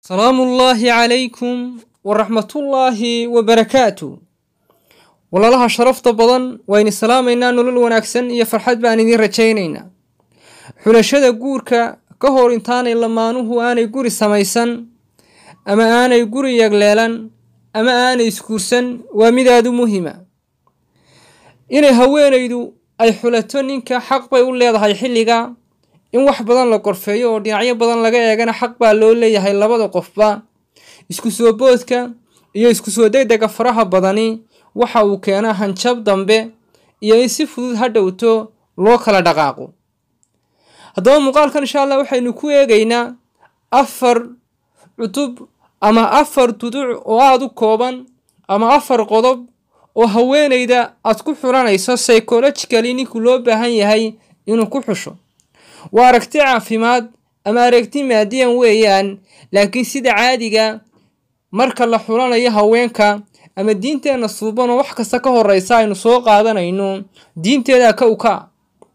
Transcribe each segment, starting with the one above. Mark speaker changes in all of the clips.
Speaker 1: salaamu ullaahi calaykum waraxmatullaahi wabarakaatu walaalaha sharafta badan waynu salaamaynaa nolol wanaagsan iyo farxad baan idiin rajaynaynaa xulashada guurka ka hor intaanay lamaanuhu aanay guri samaysan ama aanay guri yagleelan ama aanay isguursan waa mid aada u muhiima inay haweenaydu ay xulato ninka xaq bay u leedahay xilliga in wax badan la gorfeeyo oo dhinacyo badan laga eegana xaq baa loo leeyahay labada qofba isku soo boodka iyo isku soo degdega faraha badani waxa uu keenaa hanjab dambe iyo in si fudud ha dhowto loo kala dhaqaaqo haddaba muuqaalkan insha allah waxaynu ku eegaynaa afar cutub ama afar duduc oo aada u kooban ama afar qodob oo haweenayda aad ku xulanayso psychologically ninku loo baahan yahay inuu ku xusho waa aragti caafimaad ama aragti maadiyan weeyaan laakiin sida caadiga marka la xulanayo haweenka ama diinteenna suuban oo wax kasta ka horeysa aynu soo qaadanayno diinteeda ka uka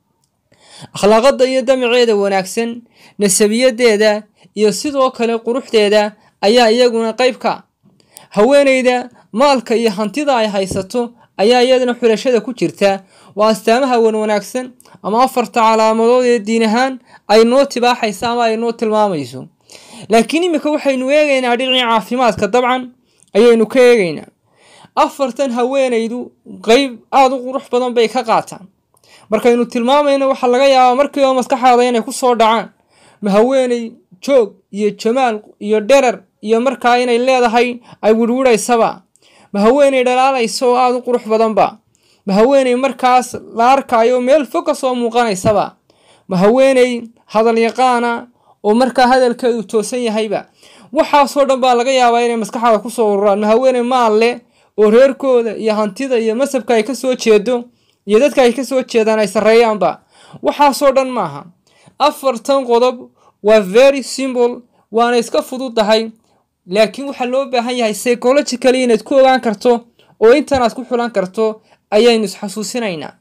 Speaker 1: akhlaaqada iyo damaceeda wanaagsan nasabiyadeeda iyo sidoo kale quruxdeeda ayaa iyaguna qayb ka haweenayda maalka iyo hantida ay haysato ayaa iyadana xulashada ku jirta waa astaamaha wan wanaagsan ama afarta calaamadood ee diin ahaan ay noo tibaaxayso ama ay noo tilmaamayso laakiin iminka waxaynu eegaynaa dhinacii caafimaadka dabcan ayaynu ka eegaynaa afartan haweenaydu qeyb aada u qurux badan bay ka qaataan markaynu tilmaamayno waxaa laga yaabaa markiiba maskaxaada inay ku soo dhacaan ma haweeney joog iyo jamaal iyo dherer iyo markaa inay leedahay ay wirwidhaysaba ma haweeney dhalaalaysa oo aada u qurux badanba ma haweeney markaas la arkaayo meel fog ka soo muuqanaysaba ma haweeney hadal yaqaana oo markaa hadalkeedu toosan yahayba waxaasoo dhan baa laga yaabaa inay maskaxaada kusoo ururaan ma haweeney maal leh oo reerkooda iyo hantida iyo masabka ay kasoo jeedo iyo dadka ay kasoo jeedaan ay sarreeyaanba waxaasoo dhan maaha afartan qodob waa very simple waana iska fududdahay laakiin waxaa loo baahan yahay psychologically inaad ku ogaan karto oo intan aad ku xulan karto ayaynu isxasuusinaynaa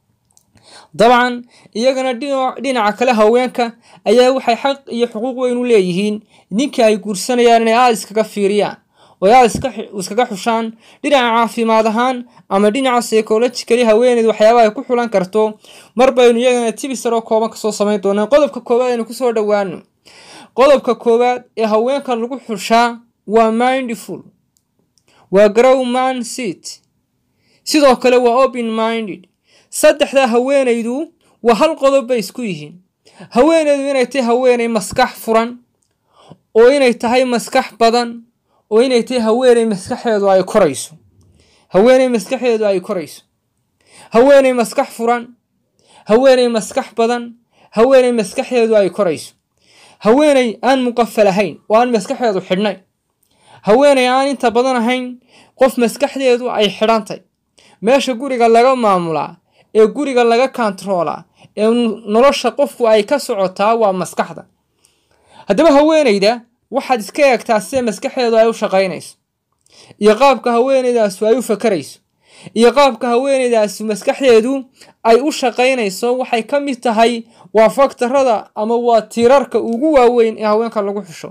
Speaker 1: dabcan iyagana dhinaca kale haweenka ayaa waxay xaq iyo xuquuq weyn u leeyihiin ninka ay guursanayaan inay aada iskaga fiiriyaan oo aada iskaga xushaan dhinaca caafimaad ahaan ama dhinaca psychologically haweeneyd waxyaabaha ay ku xulan karto mar baynu iyagana tibisaroo kooban kasoo samayn doonaa qodobka koowaad aynu kusoo dhowaano qodobka koowaad ee haweenka lagu xushaa waa mindful waa grow man seat sidoo kale waa open minded saddexdaa haweenaydu waa hal qodob bay isku yihiin haweenaydu inay tahay haweeney maskax furan oo inay tahay maskax badan oo inay tahay haweeney maskaxeedu ay korayso haweeney maskaxeedu ay korayso haweeney maskax furan haweeney maskax badan haweeney maskaxeedu ay korayso haweeney aan muqafal ahayn oo aan maskaxeedu xidhnay haweeney aan inta badan ahayn qof maskaxdeedu ay xidhantay meesha guriga laga maamulaa ee guriga laga kontaroolaa ee nolosha qofku ay ka socotaa waa maskaxda haddaba haweeneyda waxaad iska eegtaa sida maskaxdeedu ay u shaqaynayso iyo qaabka haweeneydaasu ay u fakarayso iyo qaabka haweeneydaasu maskaxdeedu ay u shaqaynayso waxay ka mid tahay waa faktarada ama waa tiirarka ugu waaweyn ee haweenka lagu xusho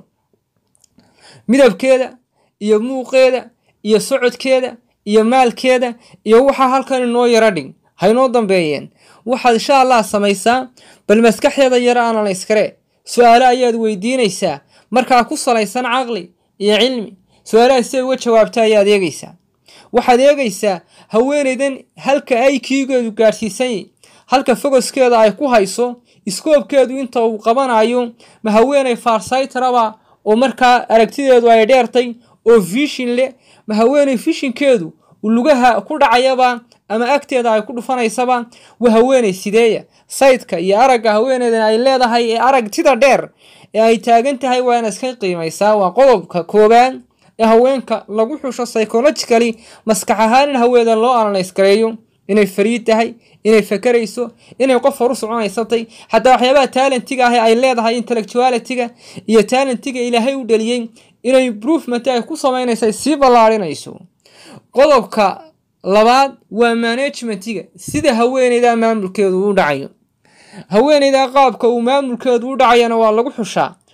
Speaker 1: midabkeeda iyo muuqeeda iyo socodkeeda iyo maalkeeda iyo waxaa halkan inoo yaro dhig haynoo dambeeyeen waxaad insha allah samaysaa bal maskaxdeeda yaro analyskare su-aale ayaad weydiinaysaa markaa ku salaysan caqli iyo cilmi su-aalaha siday uga jawaabta ayaad eegaysaa waxaad eegaysaa haweeneydan halka ay kiigeedu gaadhsiisanyay halka fogoskeeda ay ku hayso iskoobkeedu inta uu qabanayo ma haweeney farsaytaraba oo markaa aragtideedu ay dheertay oo vishin leh ma haweeney vishinkeedu lugaha ku dhacayaba ama agteeda ay ku dhufanaysaba waa haweeney sideeya saydka iyo aragga haweeneydan ay leedahay ee aragtida dheer ee ay taagan tahay waana iska qiimaysaa waa qodobka koowaad ee haweenka lagu xusho psychologically maskax ahaan in haweeneydan loo analyse gareeyo inay fariid tahay inay fakarayso inay qof horu soconaysatay xataa waxyaabaha taalentiga ah ee ay leedahay intellectualitiga iyo taalentiga ilaahay u dhaliyey inay improvement ay ku samaynaysa sii ballaarinayso qodobka labaad waa management-iga sida haweeneyda maamulkeedu u dhacayo haweeneyda qaabka uu maamulkeedu u dhacayana waa lagu xushaa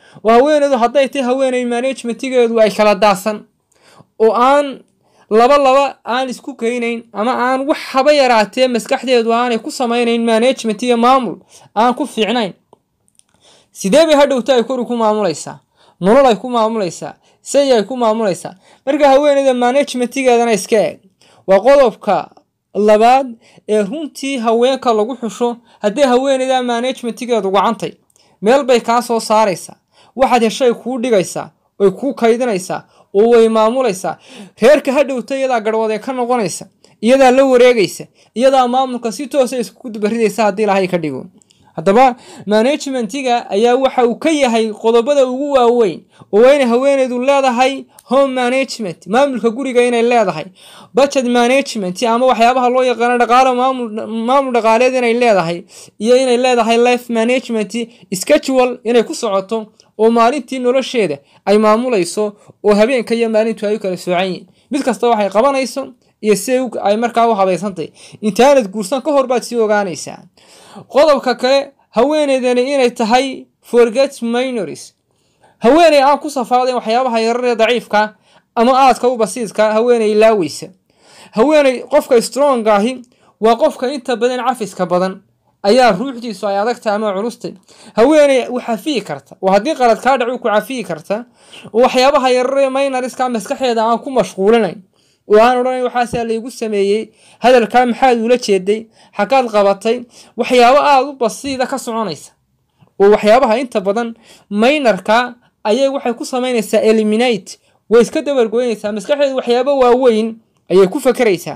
Speaker 1: oo haweeneydu hadday tahay haweeney management-geedu ay kala daasan oo aan laba laba aan isku keynayn ama aan wax haba yaraatee maskaxdeedu aanay ku samaynayn management iyo maamul aan ku fiicnayn sidee bay hadhowta ay kori ku maamulaysaa nolol ay ku maamulaysaa say ay ku maamulaysaa marka haweeneyda management-geedana iska eeg waa qodobka labaad ee runtii haweenka lagu xusho haddii haweeneyda management-geedu gacantay meel bay kaa soo saaraysaa waxaad heshay kuu dhigaysaa way kuu kaydinaysaa oo way maamulaysaa reerka hadhowta iyadaa garhwadee ka noqonaysa iyadaa la wareegaysa iyadaa maamulka si toosa iskugu dubaridaysa haddii ilahay ka dhigo haddaba management-ga ayaa waxa uu ka yahay qodobada ugu waaweyn oo waa inay haweeneydu leedahay home management maamulka guriga inay leedahay budget management ama waxyaabaha loo yaqaano dhaqaalo maamul maamul dhaqaaleed inay leedahay iyo inay leedahay life management schedule inay ku socoto oo maalintii nolosheeda ay maamulayso oo habeenka iyo maalintu ay u kala soocan yihiin mid kasta waxay qabanayso iyo si ay markaa u habaysantahy intaanad guursan ka hor baad sii ogaanaysaa qodobka kale haweeneydani inay tahay forget minories haweeney aan ku safaadayn waxyaabaha yararee daciifka ama aadka u basiidka haweeney laaweysa haweeney qofka strong ahi waa qofka inta badan cafiska badan ayaa ruuxdiisu ay adagtahay ama culustay haweeney u cafiyi karta oo haddii qalad kaa dhacu ku cafiyi karta oo waxyaabaha yararee minoriska maskaxeeda aan ku mashquulinayn oo aan odhanayn waxaasaa laygu sameeyey hadalkaa maxaad ula jeeday xaggaad qabatay waxyaabo aada u basiida ka soconaysa oo waxyaabaha inta badan maynarka ayay waxay ku samaynaysaa eliminate way iska dabargoynaysaa maskaxdeedu waxyaabo waaweyn ayay ku fakeraysaa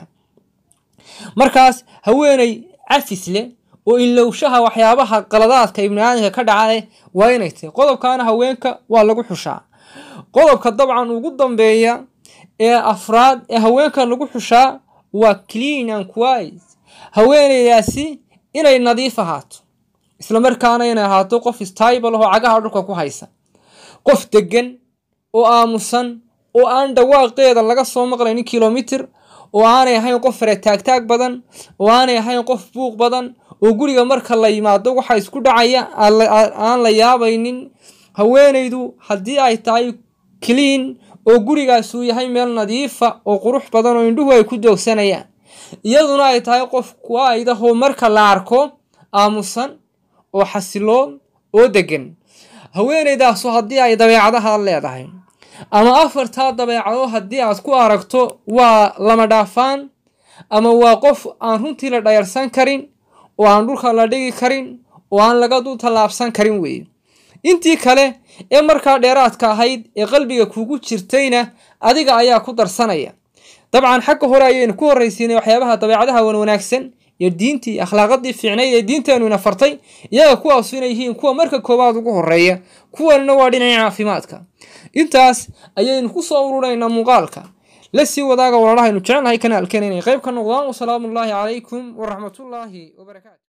Speaker 1: markaas haweeney cafis leh oo ilowshaha waxyaabaha qaladaadka ibni aadamka ka dhaca waa inay tahay qodobkaana haweenka waa lagu xushaa qodobka dabcan ugu dambeeya ee afraad ee haweenka lagu xushaa waa clean and quiet haweeneydaasi inay nadiif ahaato islamarkaana inay ahaato qof stable oo cagaha dhulka ku haysa qof degan oo aamusan oo aan dhawaaqeeda laga soo maqlaynin kilomitir oo aanay ahayn qof fare taagtaag badan oo aanay ahayn qof buuq badan oo guriga marka la yimaado waxa isku dhacaya aan la yaabaynin haweeneydu haddii ay tahay clean oo gurigaas uu yahay meel nadiifa oo qurux badan oo indhuhu ay ku doogsanayaan iyaduna ay tahay qof kuaydahoo marka la arko aamusan oo xasiloon oo degan haweeneydaasu haddii ay dabeecadaha leedahay ama afartaa dabeecado haddii aad ku aragto waa lama dhaafaan ama waa qof aan runtii la dhayarsan karin oo aan dhulka la dhigi karin oo aan laga dul tallaabsan karin weeye intii kale ee markaa dheeraadka ahayd ee qalbiga kugu jirtayna adiga ayaa ku darsanaya dabcan xagga hore ayaynu ku horraysiinay waxyaabaha dabeecadaha wan wanaagsan iyo diintii akhlaaqadii fiicnayd ee diinteennu ina fartay iyaga kuwaasu inay yihiin kuwa marka koowaad ugu horeeya kuwanina waa dhinaca caafimaadka intaas ayaynu ku soo ururaynaa muuqaalka la sii wadaaga walaalahaynu jecelnahay kanaalkeen inay qayb ka noqdaan wasalaamu ullaahi calaykum waraxmatullaahi wabarakaatu